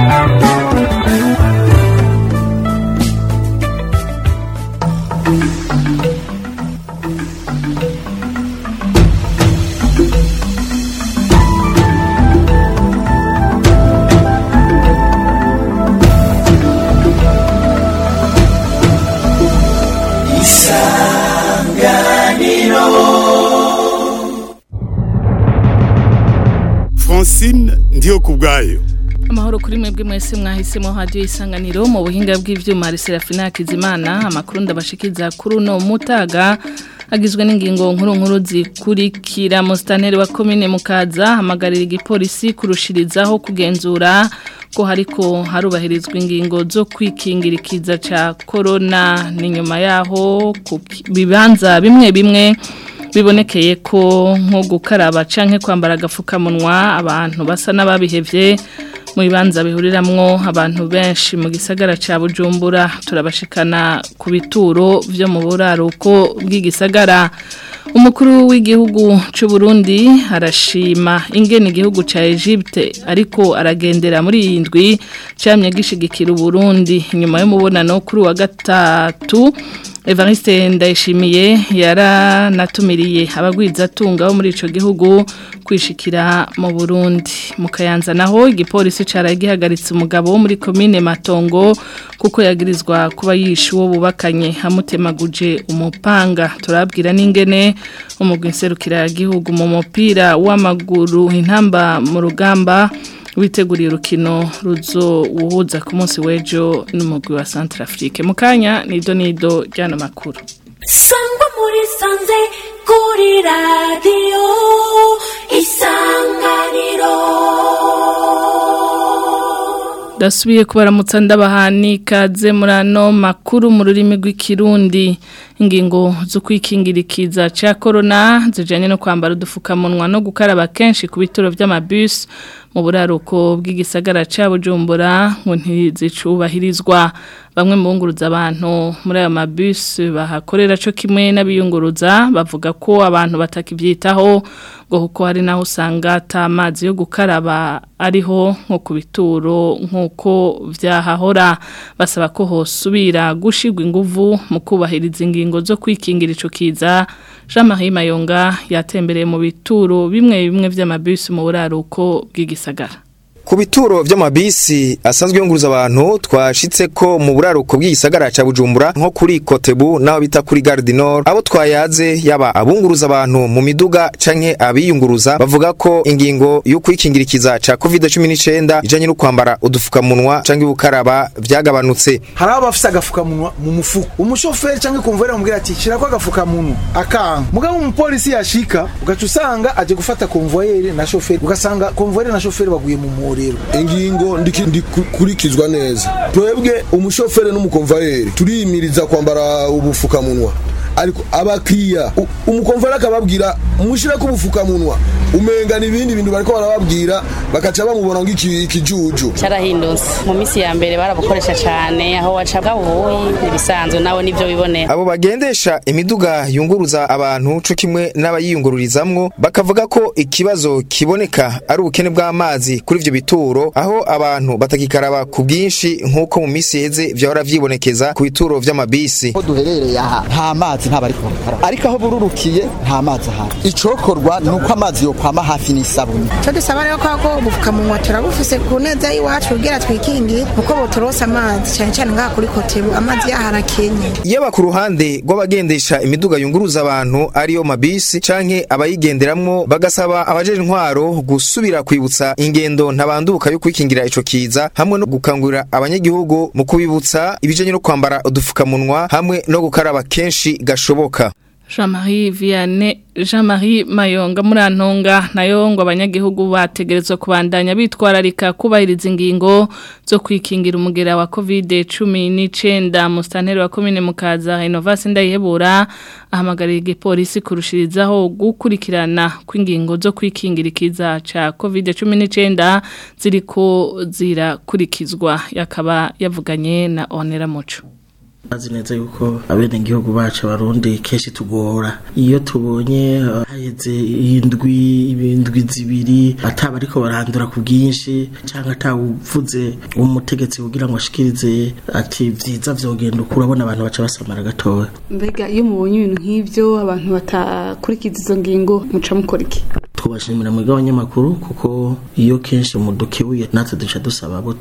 Francine ndiyo kubwayo amahoro kuri mwebwe mwese mwahisemo hadiyo isanganiro mu buhinga bw'ivyuma Serafina Hakizimana amakuru ndabashikiza kuri uno mutaga agizwe n'ingingo nkuru nkuru zikurikira mustaneri wa komine mukaza hamagarira igipolisi kurushirizaho kugenzura ko hariko harubahirizwa ingingo zo kwikingira ikiza ca corona ni nyuma yaho ku bibanza bimwe bimwe bibonekeye ko nko gukaraba canke kwambara agafukamunwa abantu basa n'ababihevye mu bibanza bihuriramwo abantu benshi mu gisagara ca Bujumbura turabashikana ku bituro vyo mu buraruko bw'igisagara umukuru w'igihugu c'u Burundi arashima ingene igihugu ca Egypte ariko aragendera muri iyi ndwi camye gishigikira Burundi nyuma y'umubonano kuri wa gatatu Evariste Ndayishimiye yaranatumiriye abagwizatunga bo muri ico gihugu kwishikira mu Burundi mu Kayanza naho igipolisi cara gihagaritse umugabo wo muri commune Matongo kuko yagirizwa kuba yishe uwo bubakanye hamutemaguje umupanga turabwira n'ingene umugwi nserukira gihugu mu mupira w'amaguru intamba mu rugamba witeguriye urukino ruzo wuhuza ku munsi w'ejo n'umugwi wa Centrafrique mu kanya nido nido ryano makuru sangwa muri sanze kuri radiyo isanganiro dasubiye kubaramutsa ndabahani kaze muri ano makuru mu rurimi rw'ikirundi ingingo zo kwikingira ikiza cya korona zijyanye no kwambara udupfukamunwa no gukaraba kenshi ku bituro by'amabisi mu buraruko bw'igisagara cya bujumbura ngo ntizicubahirizwa bamwe mu bunguruza abantu muri ayo mabisi bahakorera cyo kimwe n'abiyunguruza bavuga ko abantu batakibyitaho ngo kuko hari naho usanga atamazi yo gukaraba ariho nko ku bituro nk'uko byahahora basaba ko hosubira gushigwa inguvu mu kubahiriza ingingo zo kwikingira ico kiza Jean Marie Mayonga yatembereye mu bituro bimwe bimwe vy'amabisi mu buraruko bw'igisagara ku bituro vy'amabisi asanzwe yunguruza abantu twashitse ko mu buraruko bw'igisagara ca Bujumbura nko kuri Kotebu naho bita kuri Gare du Nord abo twayaze yaba abunguruza abantu mu miduga canke abiyunguruza bavuga ko ingingo yo kwikingirikiza ca COVID-19 ijanye no kwambara udufukamunwa canke ubukaraba vyagabanutse hari abo bafise agafukamunwa mu mufuko umushoferi canke kumvera mubwira ati shirako agafukamunwa akanka mugabo umupolisi yashika ugaca usanga aje gufata konvoyeri na shoferi ugasanga konvoyeri na shoferi baguye mu muri ingingo ndikurikizwa neza twebwe umushoferi n'umukomvayeri turiyimiriza kwambara ubufukamunwa ariko abakiriya umukomvayeri akababwira mushireko ubufukamunwa umenga n'ibindi bintu bariko barababwira bakaca bamubona nk'ikijuju carahindutse mu misi ya mbere barabukoresha cane aho waca bwabuyi ibisanzwe nawe nivyo bibonera abo bagendesha imiduga yunguruza abantu co kimwe n'abayiyungururizamwo bakavuga ko ikibazo kiboneka ari ubukene bw'amazi kuri ivyo bituro aho abantu batakikaraba ku bwinshi nk'uko mu misi iheze vyahora vyibonekeza ku bituro vy'amabisi ko duherereye aha nta mazi nta bariko bakaraba ariko aho bururukiye nta mazi ahari icokorwa ni uko amazi yo kwama hafi n'isabuni cyo dusaba rero ko ubupfukamunwa turabufise ku neza y'iwacu kugira twikingire kuko boturose amazi cyane cyane ngaha kuri kotebu amazi yaharakenye yaba ku ruhande rw'abagendesha imiduga yunguruza abantu ariyo mabisi canke abayigenderamwo bagasaba abajeje intwaro gusubira kwibutsa ingendo ntabanduka yo kwikingira ico kiza hamwe no gukangurira abanyagihugu mu kubibutsa ibijanye no kwambara udufukamunwa hamwe no gukaraba kenshi gashoboka Jean-Marie Vianney Jean-Marie Mayonga murantonga nayo ngo abanyagihugu bategerezwa kubandanya bitwararika kubahiriza ingingo zo kwikingira umugera wa COVID-19 mustaneri wa commune mukaza Innovation ndayihebura ahamagarira igipolisi kurushirizaho gukurikirana kw'ingingo zo kwikingira ikiza ca COVID-19 ziriko zirakurikizwa yakaba yavuganye na Onera Muco azi neza yuko abenegihugu bacu abarundi kenshi tugora iyo tubonye uh, haheze indwi ibindwi zibiri ataba ariko barandura ku bwinshi cyangwa atawuvuze umutegetsi kugira ngo ashikirize ati vyiza vyogenda uko urabona abantu baca basamara gatoya mbega iyo mubonye ibintu nk'ivyo abantu batakurikiza izo ngingo muca mukora iki twubashimira mu bw'abanyamakuru kuko iyo kenshi umudukebuye natwe duca dusaba abo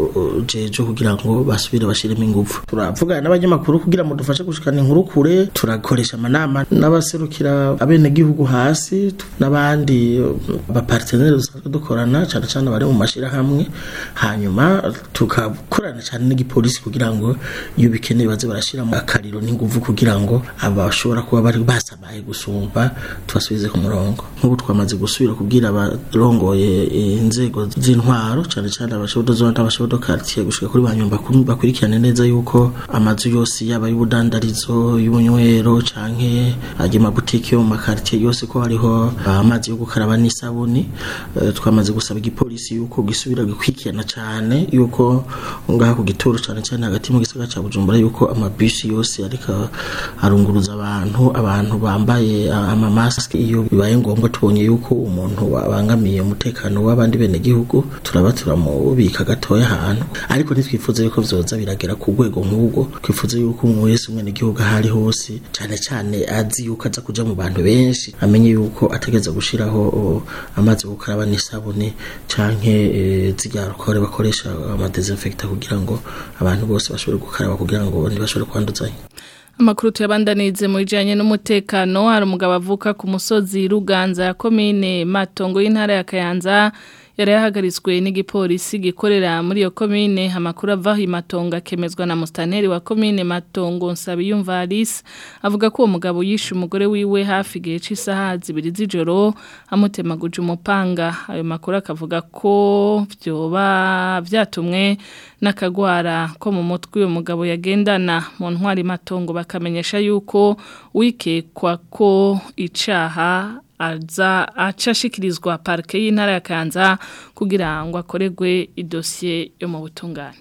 tujeje kugira ngo basubire bashiremo ingufu turavugana n'abanyamakuru kugira ngo dufashe gushikana inkuru kure turakoresha amanama n'abaserukira abenegihugu hasi n'abandi bapartenere dusanzwe dukorana cyane cyane bari mu mashirahamwe hanyuma tugakorana cyane n'igipolisi kugira ngo iyo bikeneye baze barashiramo akariro n'ingufu kugira ngo abashobora kuba bari basamaye gusumba tubasubize ku murongo nk'ubu twamaze gusubira kubwira abarongoye inzego z'intwaro cyane cyane abashobodo n'abashobodo quartier gushika kuri banyumba bakurikirane neza yuko amazu yose yaba y'ubudandarizo y'ubunywero canke aje mabutike yo mu makartier yose ko hariho amazi yo gukaraba n'isabuni uh, twamaze gusaba igipolisi yuko gisubira gikwikirana cyane yuko ngaha ku gitoro cyane cyane hagati mu gisagara ca Bujumbura yuko amabisi yose ariko arunguruza abantu abantu bambaye amamaske iyo bibaye ngombwa tubonye yuko umuntu abangamiye umutekano w'abandi bene gihugu turaba turamubika gatoya ahantu ariko ntitwifuza yuko vyoza biragera ku rwego nk'ubwo twifuza yuko umuntu wese umwene gihugu ahari hose cyane cyane azi yuko aza kuja mu bantu benshi amenye yuko ategeza gushiraho amazi yo gukaraba n'isabune canke e, zirya alcohol bakoresha amadesinfecta kugira ngo abantu bose bashobore gukaraba kugira ngo ntibashobore kwanduzanya Amakuru tuyabandanize mu bijanye n'umutekano hari umugabo avuka ku musozi Ruganza ya komine Matongo y'intara ya Kayanza yari yahagaritswe n'igipolisi gikorera muri iyo komine amakuru ava Matongo akemezwa na mustaneri wa komine Matongo Nsabiyumva Alice avuga ko uwo mugabo yishe umugore wiwe hafi igihe cy'isaha zibiri z'ijoro amutemaguje umupanga ayo makuru akavuga ko byoba byatumwe n'akagwara ko mu mutwe uyu mugabo yagendana mu ntwari matongo bakamenyesha yuko wikekwa ko icaha aza acashikirizwa parke y'intara ya Kanza kugira ngo akoregwe idosiye yo mu butungane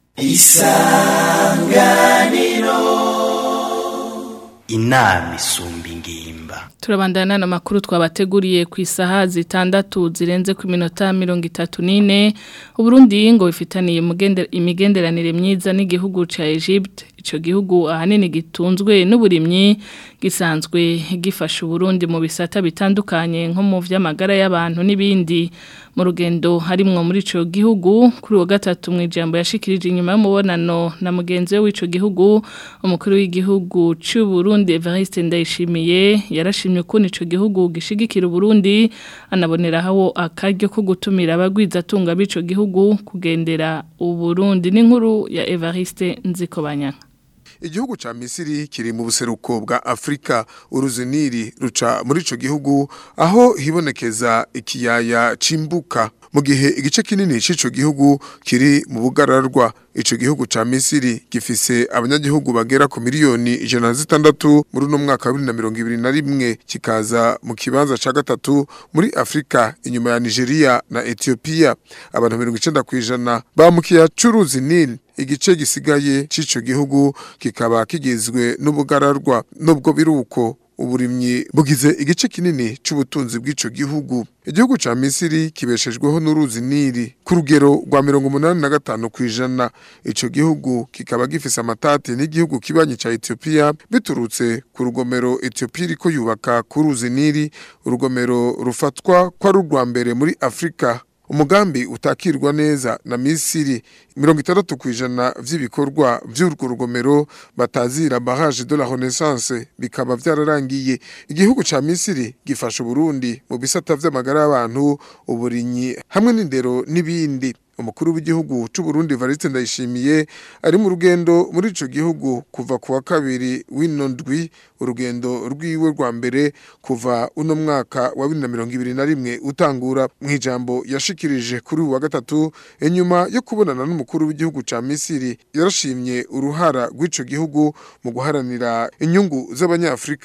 isanganiro inama isumba ingimba turabandana n'amakuru twabateguriye ku isaha zitandatu zirenze ku minota mirongo itatu n'ine uburundi ngo bifitaniye imigenderanire myiza n'igihugu cya Egypte icyo gihugu ahanini gitunzwe n'uburimyi gisanzwe gifasha uburundi mu bisata bitandukanye nko mu by'amagara y'abantu n'ibindi mu rugendo harimwo muri ico gihugu kuri wa gatatu mu ijambo yashikirije inyuma y'umubonano na mugenzi we w'ico gihugu umukuru w'igihugu cy'u Burundi Evariste Ndayishimiye yarashimye ko ico gihugu gishigikira Burundi anaboneraho akaryo ko gutumira abagwiza tunga b'ico gihugu kugendera uburundi n'inkuru ya Evariste Nzikobanyana igihugu ca Misiri kiri mu buseruko bwa Afrika uruziniri ruca muri ico gihugu aho hibonekeza ikiyaya cimbuka mu gihe igice kinini c'ico gihugu kiri mu bugararwa ico gihugu ca Misiri gifise abanyagihugu bagera ku miliyoni ijana zitandatu muri uno mwaka wa bibiri na mirongo ibiri na rimwe kikaza mu kibanza ca gatatu muri Afrika inyuma ya Nigeria na Ethiopia abantu mirongo icenda kw'ijana bamukiya c'uruzi Nile igice gisigaye c'ico gihugu kikaba kigizwe n'ubugararwa nubwo biruko uburimyi bugize igice kinini c'ubutunzi bw'ico gihugu igihugu ca Misiri kibeshejweho n'uruzi Nili ku rugero rwa 85 kwijana ico gihugu kikaba gifise amatati n'igihugu kibanye ca Ethiopia biturutse ku rugomero Ethiopia iriko yubaka ku ruzi Nili urugomero rufatwa kwa rurwa mbere muri Afrika umugambi utakirwa neza na Misiri mirongo itandatu kwijana vy'ibikorwa vy'urwo rugomero batazira barrage de la Renaissance bikaba vyararangiye igihugu ca Misiri gifasha Burundi mu bisata vy'amagara y'abantu uburinyi hamwe n'indero n'ibindi umukuru w'igihugu c'u Burundi Evariste Ndayishimiye ari mu rugendo muri ico gihugu kuva kuwa kabiri w'ino ndwi urugendo rwiwe rwa mbere kuva uno mwaka wa 2021 utangura mu ijambo yashikirije kuri uwa gatatu inyuma yo kubonana n'umukuru w'igihugu ca Misiri yarashimye uruhara rw'ico gihugu mu guharanira inyungu z'abanyafrika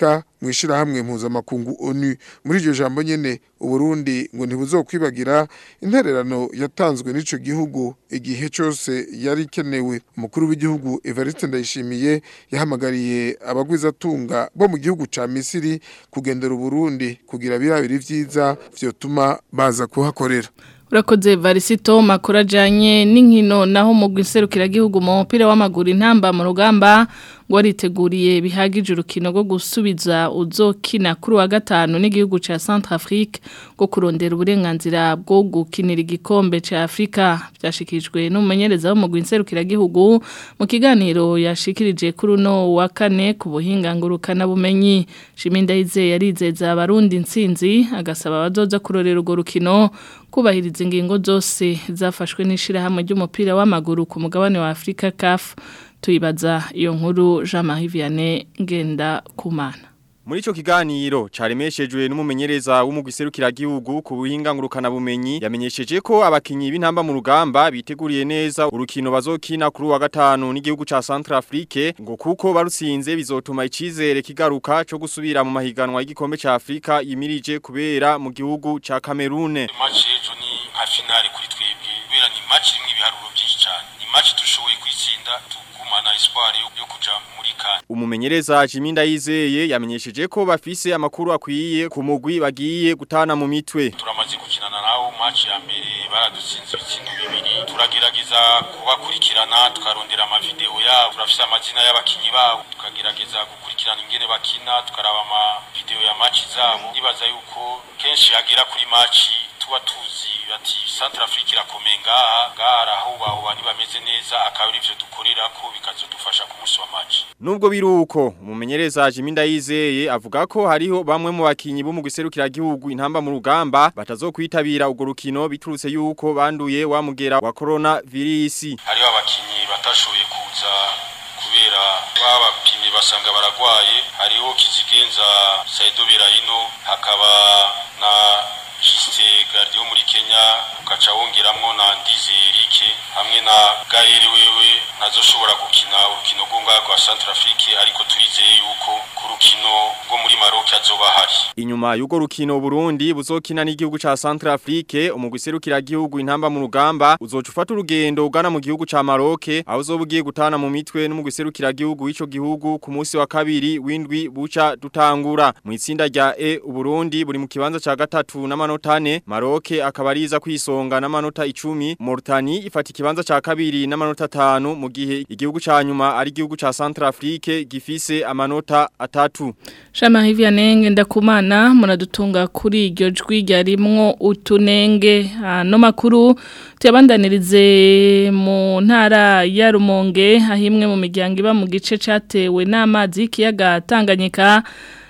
mu ishirahamwe mpuzamakungu ONU muri iryo jambo nyene Uburundi ngo ntibuzokwibagira intererano yatanzwe n'ico gihugu igihe cyose yari kenewe umukuru w'igihugu Evariste Ndayishimiye yahamagariye abagwizatunga bo mu gihugu ca Misiri kugendera Uburundi kugira birabiri vyiza vyotuma baza kuhakorera Urakoze Varisito makuru ajanye n'inkino naho mu gwiserukira gihugu mu mupira w'amaguru intamba mu rugamba ngo wariteguriye bihagije urukino rwo gusubiza uzokina kuri wa gatanu n'igihugu ca Centrafrique ngo kurondera uburenganzira bwo gukinira igikombe ca Afrika byashikijwe n'umumenyereza wo mu gwiserukira gihugu mu kiganiro yashikirije kuri uno wa kane ku buhinga ngurukana bumenyi Shiminda Ize yarizeza abarundi intsinzi agasaba abazoza kurorera urwo rukino kubahiriza ingingo zose zafashwe n'ishirahamwe ry'umupira w'amaguru ku mugabane wa Afrika CAF tuyibaza iyo nkuru Jean-Marie Vianney ngenda kumana Muri ico kiganiro caremeshejwe n'umumenyereza w'umugwiserukira gihugu ku buhinga ngurukana bumenyi yamenyesheje ko abakinyi b'intamba mu rugamba biteguriye neza urukino bazokina kuri wa gatanu n'igihugu ca Centrafrique ngo kuko barutsinze bizotuma icizere kigaruka cyo gusubira mu mahiganwa y'igikombe ca Afrika yimirije kubera mu gihugu ca Cameroon. Match ejo ni nka finale kuri twebwe kubera ni match imwe ibiharuro byinshi cyane. Ni match dushoboye kwitsinda tugumana espoir yo kuja muri kan. Umumenyereza Jiminda yizeye yamenyesheje ko bafise amakuru akwiye ku mugwi bagiye gutana mu mitwe. Turamaze gukinana nawo match ya mbere baradutsinze ibitsindo bibiri. Turagerageza kubakurikirana tukarondera ama video yabo. Turafise amazina y'abakinyi babo tukagerageza gukurikirana ingene bakina tukaraba ama video ya match zabo. Nibaza yuko kenshi hagera kuri match tuba tuzi bati Centrafrique irakomeye ngaha ngaha aho baho ntibameze neza akaba ari ivyo dukorera ko bikazodufasha ku munsi wa match. Nubwo biruko umumenyereza Jiminda yizeye avuga ko hariho bamwe mu bakinyi bo mu giserukira gihugu intamba mu rugamba batazokwitabira ugo rukino biturutse yuko banduye wamugera wa corona virus. Hariho abakinyi batashoboye kuza kubera babapimye basanga baragwaye hariho kizigenza Saido Berahino hakaba na Jiste Gardio muri Kenya ukaca wongeramwo na Ndize Eric hamwe na Gaël wewe nazoshobora gukina urukino rw'unga rwa Centrafrique ariko turizeye yuko ku rukino rwo muri Maroc azoba hari Inyuma y'ugo rukino Burundi buzokina n'igihugu ca Centrafrique umugwiserukira gihugu intamba mu rugamba uzoca ufata urugendo ugana mu gihugu ca Maroc aho uzobugiye gutana mu mitwe n'umugwiserukira gihugu w'ico gihugu ku munsi wa kabiri windwi buca dutangura mu itsinda rya E Uburundi buri mu kibanza ca gatatu n'amanota ane Maroc akaba ariza kwisonga n'amanota 10 Mauritania ifata ikibanza ca kabiri n'amanota 5 mu gihe igihugu ca nyuma ari igihugu ca Centrafrique gifise amanota atatu Shama hivi anenge ndakumana munadutunga kuri iryo jwi ryarimwo utunenge no makuru tuyabandanirize mu ntara ya Rumonge ahimwe mu miryango iba mu gice catewe n'amazi y'ikiyaga Tanganyika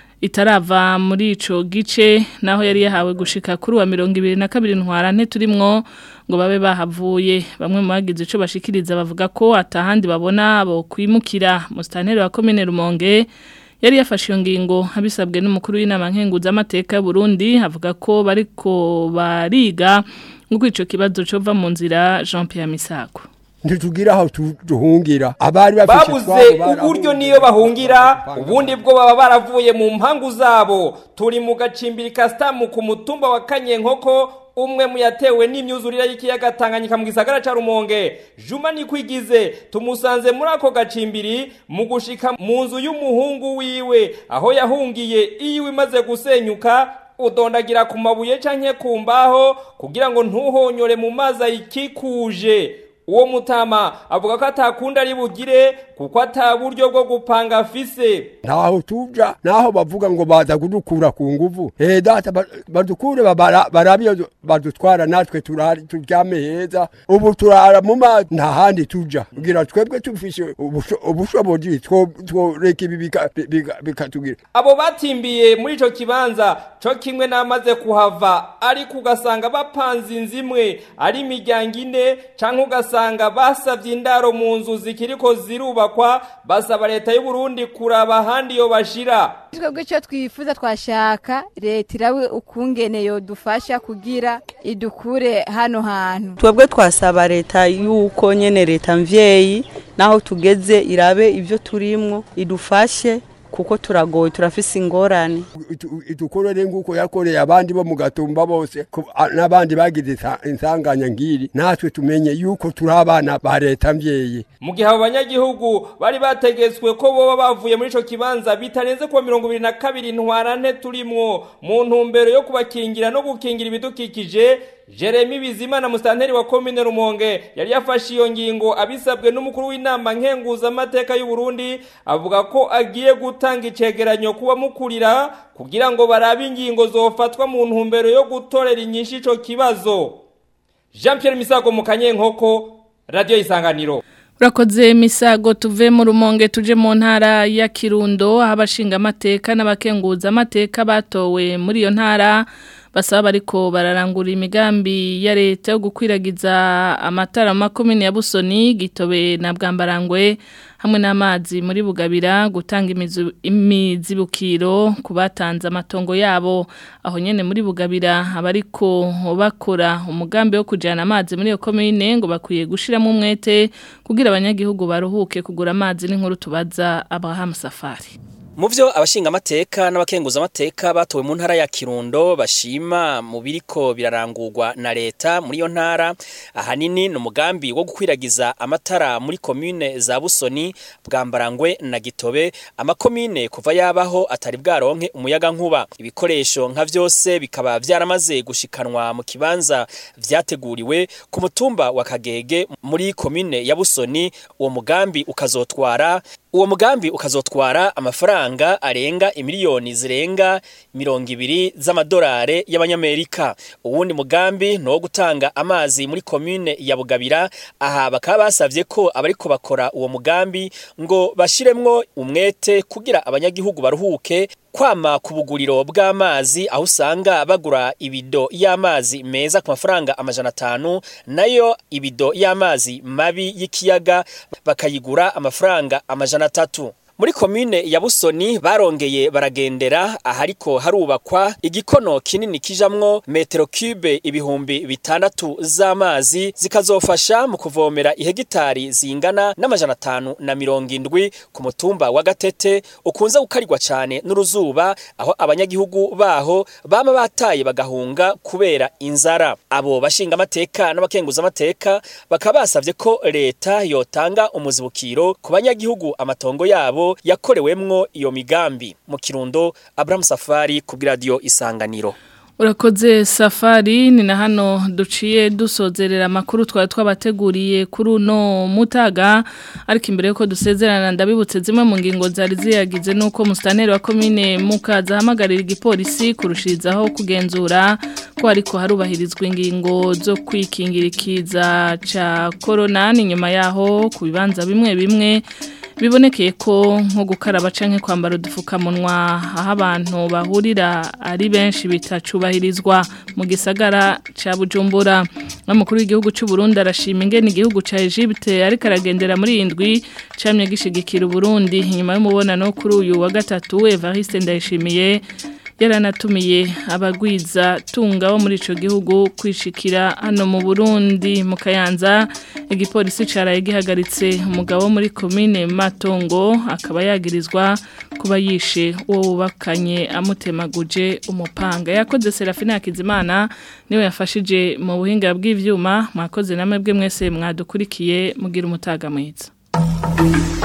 itarava muri ico gice naho yari yahawe gushika kuri wa 2022 ntwarante turimwo ngo babe bahavuye bamwe mu bagize ico bashikiriza bavuga ko atahandi babona abo kwimukira mustantere wa commune Rumonge yari yafashe iyo ngingo abisabwe n'umukuru w'inama nkenguza amateka y'u Burundi avuga ko bariko bariga ngo ico kibazo cova mu nzira Jean Pierre Misako ntitugira aho duhungira abari bafite babuze uburyo niyo bahungira ubundi bwo baba baravuye mu mpangu zabo turi mu gacimbiri kasitamu ku mutumba wa kanyenkoko umwe mu yatewe n'imyuzurire y'ikiyaga Tanganyika mu gisagara ca Rumonge Juma nikwigize tumusanze muri ako gacimbiri mu gushika mu nzu y'umuhungu wiwe aho yahungiye iyo imaze gusenyuka udondagira ku mabuye canke ku mbaho kugira ngo ntuhonyore mu mazi ayikikuje uwo mutama avuga ko atakunda ari bugire kuko ataburyo bwo gupanga afise ntaho tuja naho bavuga ngo baza kudukura ku nguvu eh data badukure barabiyo badutwara natwe turari turyame heza ubu turara mu mazi nta handi tuja kugira twebwe tufise ubushobozi tworeka ibi bikatugira abo batimbiye muri ico kibanza co kimwe namaze kuhava ariko ugasanga bapanze inzimwe ari imiryango ine canke ugasanga basavye indaro mu nzu zikiriko zirubakwa basaba leta y'u Burundi kuraba ahandi yo bashira twebwe icyo twifuza twashaka leta irawe ukungene yo dufasha kugira idukure hano hantu twebwe twasaba leta yuko nyene leta mvyeyi naho tugeze irabe ivyo turimwo idufashe kuko turagoye turafise ingorane itukorere nguko yakoreye abandi bo mu gatumba bose ku- a- n'abandi bagize insa- insanganya ngiri natwe tumenye yuko turi abana ba leta mvyeyi mu gihe abo banyagihugu bari bategetswe ko boba bavuye muri ico kibanza bitarenze kuwa mirongo ibiri na kabiri ntwarante turimwo mu ntumbero yo kubakingira no gukingira ibidukikije jeremy bizimana musitanteri wa komine rumonge yari yafashe iyo ngingo abisabwe n'umukuru w'inama nkenguzamateka y'u Burundi avuga ko agiye gutanga icegeranyo kuba mukurira kugira ngo barabe ingingo zofatwa mu ntumbero yo gutorera inyinshi ico kibazo jean pierre misago mu kanyenkoko radiyo isanganiro Urakoze misago tuve mu rumonge tuje mu ntara ya Kirundo aho abashinga amateka n'abakenguza amateka batowe muri iyo ntara basaba bariko bararangura imigambi ya leta yo gukwiragiza amatara mu makomine ya Busoni Gitobe na Bwambarangwe hamwe n'amazi muri Bugabira gutanga imizu- imizibukiro ku batanze amatongo yabo aho nyene muri Bugabira abariko bakora umugambi wo kujana amazi muri iyo komine ngo bakwiye gushiramo umwete kugira abanyagihugu baruhuke kugura amazi n'inkuru tubaza Abraham Safari Mu vyo abashinga amateka n'abakenguza amateka batowe mu ntara ya Kirundo bashima mu biriko birarangurwa na leta muri iyo ntara ahanini ni umugambi wo gukwiragiza amatara muri komine za Busoni Bwambarangwe na Gitobe amakomine kuva yabaho atari bwaronke umuyaga nkuba ibikoresho nka vyose bikaba vyaramaze gushikanwa mu kibanza vyateguriwe ku mutumba wa Kagege muri komine ya Busoni uwo mugambi ukazotwara uwo mugambi ukazotwara amafaranga arenga imiliyoni zirenga mirongo ibiri z'amadolari y'abanyamerika uwundi mugambi ni uwo gutanga amazi muri komine ya bugabira aha bakaba basavye ko abariko bakora uwo mugambi ngo bashiremwo umwete kugira abanyagihugu baruhuke kwama ku buguriro bw'amazi aho usanga bagura ibido y'amazi meza ku mafaranga amajana atanu nayo ibido y'amazi mabi y'ikiyaga bakayigura amafaranga amajana atatu muri komine ya Busoni barongeye baragendera ahariko harubakwa igikono kinini kijamwo metero cube ibihumbi bitandatu z'amazi zikazofasha mu kuvomera ihegitari zingana n'amajana atanu na mirongo indwi ku mutumba wa Gatete ukunze gukarirwa cyane n'uruzuba aho abanyagihugu baho bama bataye bagahunga kubera inzara abo bashinga amateka n'abakenguza amateka bakaba basavye ko leta yotanga umuzibukiro ku banyagihugu amatongo yabo yakorewemwo iyo migambi mu kirundo Abraham Safari ku radio isanganiro Urakoze safari ni na hano duciye dusozerera amakuru twari twabateguriye kuri uno mutaga ariko imbere yuko dusezerana ndabibutse zimwe mu ngingo zari ziyagize nuko musitanteri wa komine mukaza ahamagarira igipolisi kurushirizaho kugenzura ko ariko harubahirizwa ingingo zo kwikingira ikiza ca corona ni nyuma yaho ku bibanza bimwe bimwe bibonekeye ko nko gukaraba canke kwambara udupfukamunwa aho abantu bahurira ari benshi bitacubahirizwa mu gisagara ca Bujumbura n'umukuru w'igihugu cy'u Burundi arashima ingene igihugu ca Egypte ariko aragendera muri indwi camye gishigikira Burundi inyuma y'umubonano kuri uyu wa gatatu Evariste Ndayishimiye yaranatumiye abagwiza tunga bo muri ico gihugu kwishikira hano mu Burundi mu Kayanza igipolisi caraye gihagaritse umugabo wo muri commune Matongo akaba yagirizwa kuba yishe uwo bubakanye amutemaguje umupanga yakoze Serafina Hakizimana niwe yafashije mu buhinga bw'ivyuma mwakoze namwe bwe mwese mwadukurikiye mugira umutaga mwiza